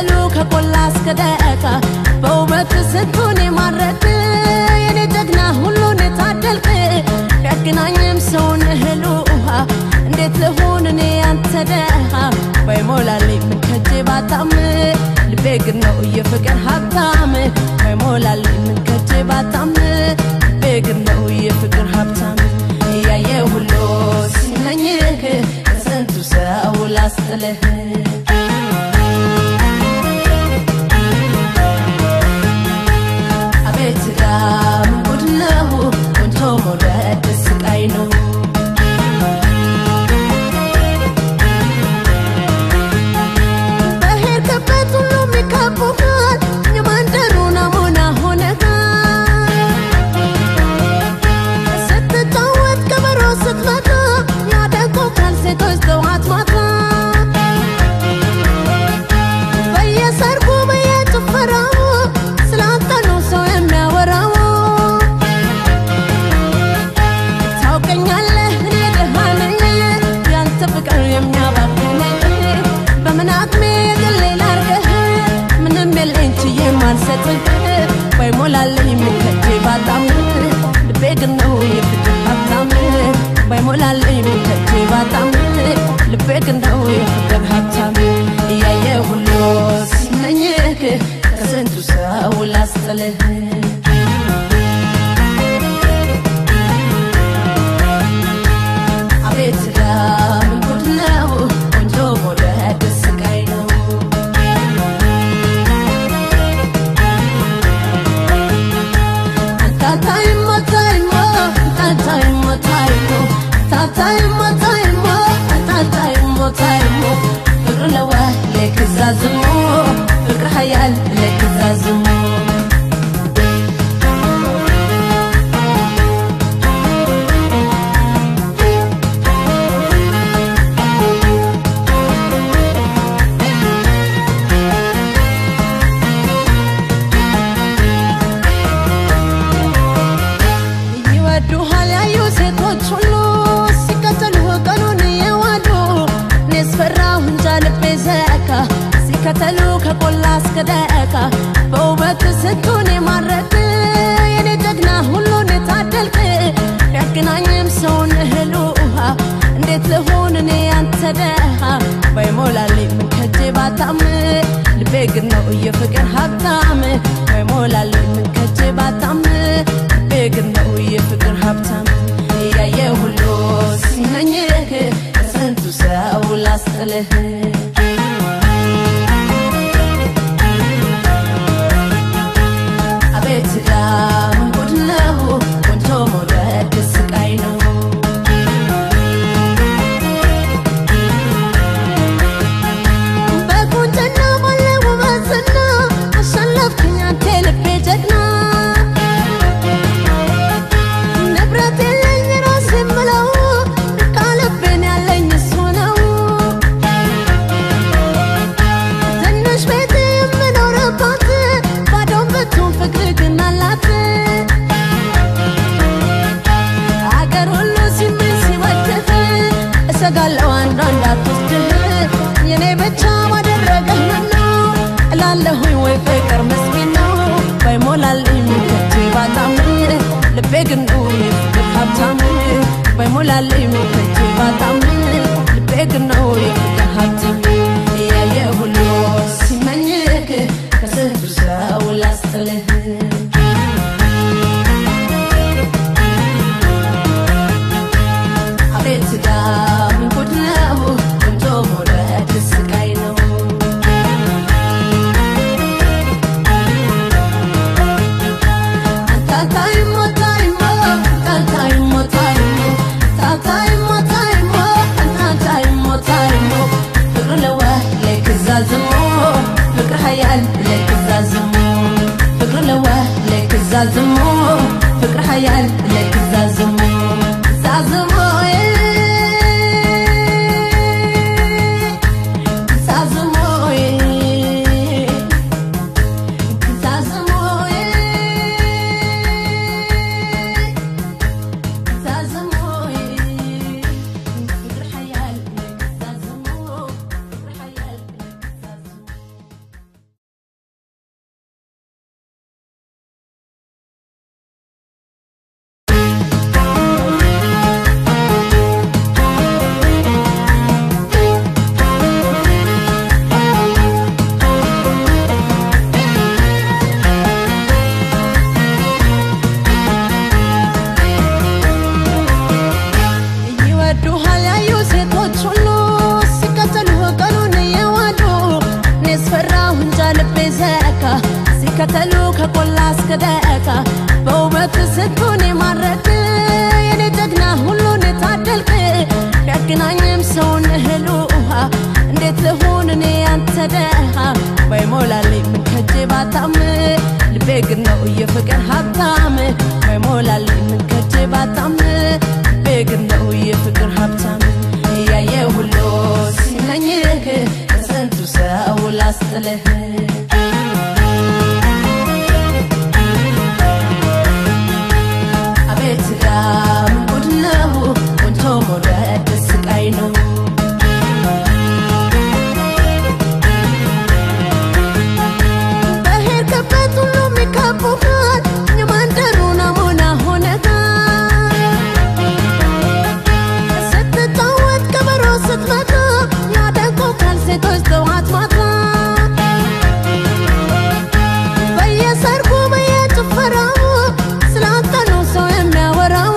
ሲከተሉ ከቆላ እስከ ደቃ በውበት ስንቱን የማረክ የኔ ጀግና ሁሉን የታደልክ ቢያገናኝም ሰውን እህል ውሃ እንዴት ልሁን እኔ ያንተ ደሃ ባይሞላልኝ ምን ከጄ ባጣም ልቤ ግን ነው የፍቅር ሀብታም ባይሞላልኝ ምን ከጄ ባጣም ልቤ ግን ነው የፍቅር ሀብታም እያየ ሁሉ ሲመኝህ ከስንቱ ሰው ላስጥልህ አቤት ዳም ጉድ ነው ቆንጆ መውደድ ስቃይ ነው በሄድክበት ሁሉ የሚከቡሃል የመንደሩ ናሙና ሆነሃል ስትጫወት ከበሮ ስትመታ ያደንቁሃል ሴቶች ጠዋት ማታ በየሰርጉ በየጭፈራው ስላንተ ነው ሰው የሚያወራው ታውቀኛለህ እኔ ድሃ ነኝ ያንተ ፍቅር የሚያባክነኝ በምን አቅሜ የግሌ ላርገህ ምንም የለኝ ችዬ ማልሰጥህ ባይሞላልኝ ምከጄ ባጣም ልቤ ግን ነው የፍቅር ሀብታም ባይሞላልኝ ምከጄ ባጣም ልቤ ግን ነው የፍቅር ሀብታም እያየ ሁሉ ሲመኝህ ከስንቱ ሰው ላስጥልህ አቤት ዳም ጉድ ነው ቆንጆ መውደድ ስቃይ ነው ታታይሞ ታይሞ ታታይሞ ታይሞ ታታይሞ ታይሞ ታታይሞ ታይሞ ፍቅር ለዋ ለክዛዝሞ ፍቅር ሀያል ለክዛዝሞ ይወዱሃል ያዩ ሴቶች ሁሉ ሲከተሉ ቀኑን የዋሉ እኔስ ፈራሁ እንጃ ልቤ ዘካ ሲከተሉ ከቆላ እስከ ደቃ በውበት ስንቱን የማረክ የኔ ጀግና ሁሉን የታደልክ ቢያገናኝም ሰውን እህል ውሃ እንዴት ልሁን እኔ ያንተ ደሃ ባይሞላልኝ ምን ከጄ ባጣም ልቤ ግን ነው የፍቅር ሀብታም ባይሞላልኝ ምን ከጄ ባጣም ልቤ ግን ነው የፍቅር ሀብታም እያየ ሁሉ ሲመኝህ ከስንቱ ሰው ላስጥልህ አቤት ዳም ጉድ ነው ቆንጆ መውደድ ስቃይ ነው በቁንጅና ባለ ውበትና አሸነፍክኝ አንተ ልቤ ጀግና ንብረት የለኝ ራስ የምለው ቃልቤን ያለኝ እሱ ነው ትንሽ ቤት የምኖርባት ባዶን ብትሆን ፍቅር ግን አላት አገር ሁሉ ሲምን ሲወድህ እሰጋለሁ አንዷ እንዳትወስድህ የኔ ብቻ ባደረገህ ምነው እላለሁኝ ወይ ፍቅር ምስኪን ነው ባይሞላልኝ ምከቼ ባጣም ልቤ ግን ነው የፍቅር ሀብታም ባይሞላልኝ ምከቼ ባጣም ልቤ ግን ነው የፍቅር ሀብታም እያየ ሁሉ ሲመኝህ ከስንቱ ሰው ላስጥልህ አቤት ዳም ጉድ ነው ቆንጆ መውደድ ስቃይ ነው ታታይሞ ታይሞ ታታይሞ ታይሞ ታታይሞ ታይሞ ታታይሞ ታይሞ ፍቅር ለዋ ለክዛዝሞ ፍቅር ሀያል ለክዛዝሞ ፍቅር ለዋ ለክዛዝሞ ፍቅር ሀያል ለክዛዝሞ ዛዝሞ ልቤ ዘካ ሲከተሉ ከቆላ እስከ ደካ በውበት ስንቱን የማረክ የኔ ጀግና ሁሉን የታደልክ ቢያገናኝም ሰውን እህል ውሃ እንዴት ልሁን እኔ ያንተ ደሃ ባይሞላልኝ ምን ከጄ ባጣም ልቤ ግን ነው የፍቅር ሀብታም ባይሞላልኝ ምን ከጄ ባጣም ልቤ ግን ነው የፍቅር ሀብታም እያየ ሁሉ ሲመኝህ ከስንቱ ሰው ላስጥልህ አቤት ዳም ጉድ ነው ቆንጆ መውደድ ስቃይ ነው በሄድክበት ሁሉ የሚከቡሃል የመንደሩ ናሙና ሆነሃል ስትጫወት ከበሮ ስትመታ ያደንቁሃል ሴቶች ጠዋት ማታ በየሰርጉ በየጭፈራው ስላንተ ነው ሰው የሚያወራው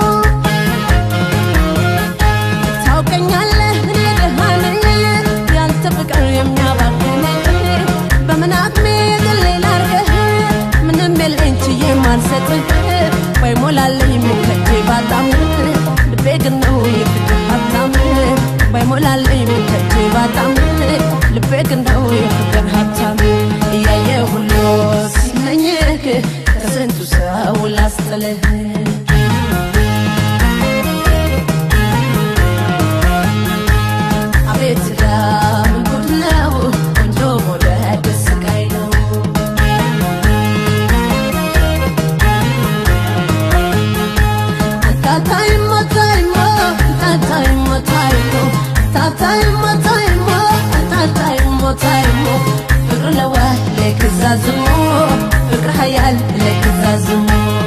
ታውቀኛለህ እኔ ድሃ ነኝ ያንተ ፍቅር የሚያባክነኝ በምን አቅሜ የግሌ ላርገህ ምንም የለኝ ችዬ ማልሰጥህ ባይሞላልኝ ምከጄ ባጣም ልቤ ግን ነው የፍቅር ሀብታም ባይሞላልኝ ምከጄ ባጣም ልቤ ግን ነው የፍቅር ሀብታም እያየ ሁሉ ሲመኝህ ከስንቱ ሰው ላስጥልህ አቤት ዳም ጉድ ነው ቆንጆ መውደድ ስቃይ ነው ታታይሞ ታይሞ ታታይሞ ታይሞ ታታይሞ ታይሞ ታታይሞ ታይሞ ፍቅር ለዋ ለክዛዝሞ ፍቅር ሀያል ለክዛዝሞ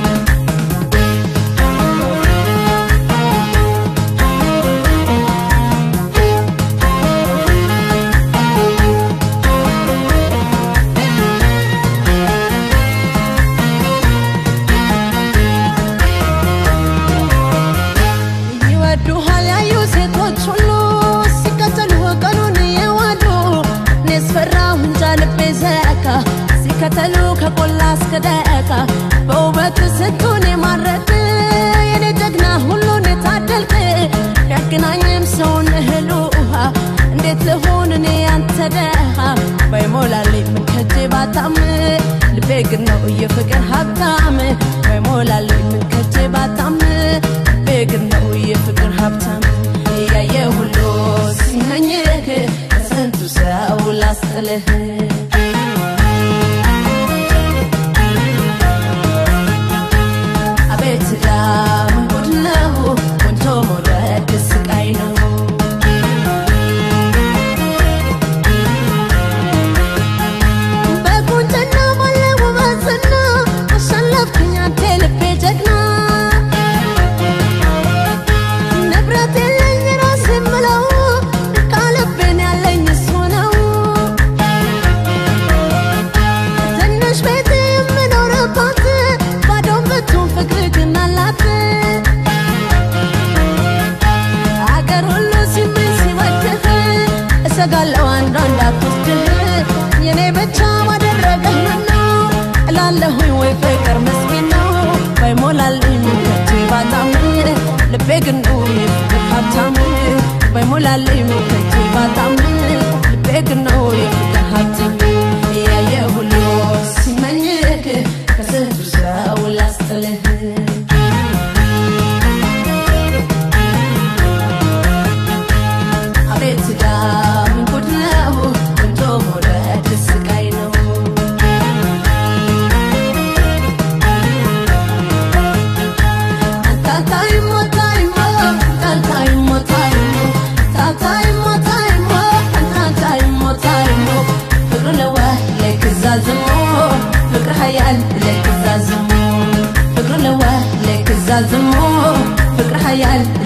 ይወዱሃል ያዩ ሴቶች ሁሉ ሲከተሉ ቀኑን የዋሉ እኔስ ፈራሁ እንጃ ልቤ ዘካ ሲከተሉ ከቆላ እስከ ደካ በውበት ስንቱን የማረክ የኔ ጀግና ሁሉን የታደልክ ቢያገናኝም ሰውን እህል ውሃ እንዴት ልሁን እኔ ያንተ ደሃ ባይሞላልኝ ምን ከጄ ባጣም ልቤ ግን ነው የፍቅር ሀብታም ባይሞላልኝ ምን ከጄ ባጣም ልቤ ግን ነው የፍቅር ሀብታም እያየ ሁሉ ሲመኝህ ከስንቱ ሰው ላስጥልህ አቤት ዳም ጉድ ነው ቆንጆ መውደድ ስቃይ ነው በቁንጅና ባለ ውበትና አሸነፍክኝ አንተ ልቤ ጀግና ንብረት የለኝ ራሴ የምለው ቃልቤን ያለኝ እሱ ነው ትንሽ ቤት የምኖርባት ባዶን ብትሆን ፍቅር ግን አላት አገር ሁሉ ሲምን ሲወድህ እሰጋለሁ አንዷ እንዳትወስድህ የኔ ብቻ ባደረገህ ነው እላለሁኝ ወይ ፍቅር ምስኪን ነው ባይሞላልኝ ምከቼ ባጣም ልቤ ግን ነው የፍቅር ሀብታም ባይሞላልኝ ምከቼ ባጣም ልቤ ግን ነው የፍቅር ሀብታም እያየ ሁሉ ሲመኝህ ከስንቱ ሰው ላስጥልህ አቤት ዳም ጉድ ነው ቆንጆ መውደድ ስቃይ ነው ታታይሞ ታይሞ ታታይሞ ታይሞ ታታይሞ ታይሞ ታታይሞ ታይሞ ፍቅር ለዋ ለክዛዝሞ ፍቅር ሀያል ለክዛዝሞ ፍቅር ለዋ ለክዛዝሞ ፍቅር ሀያል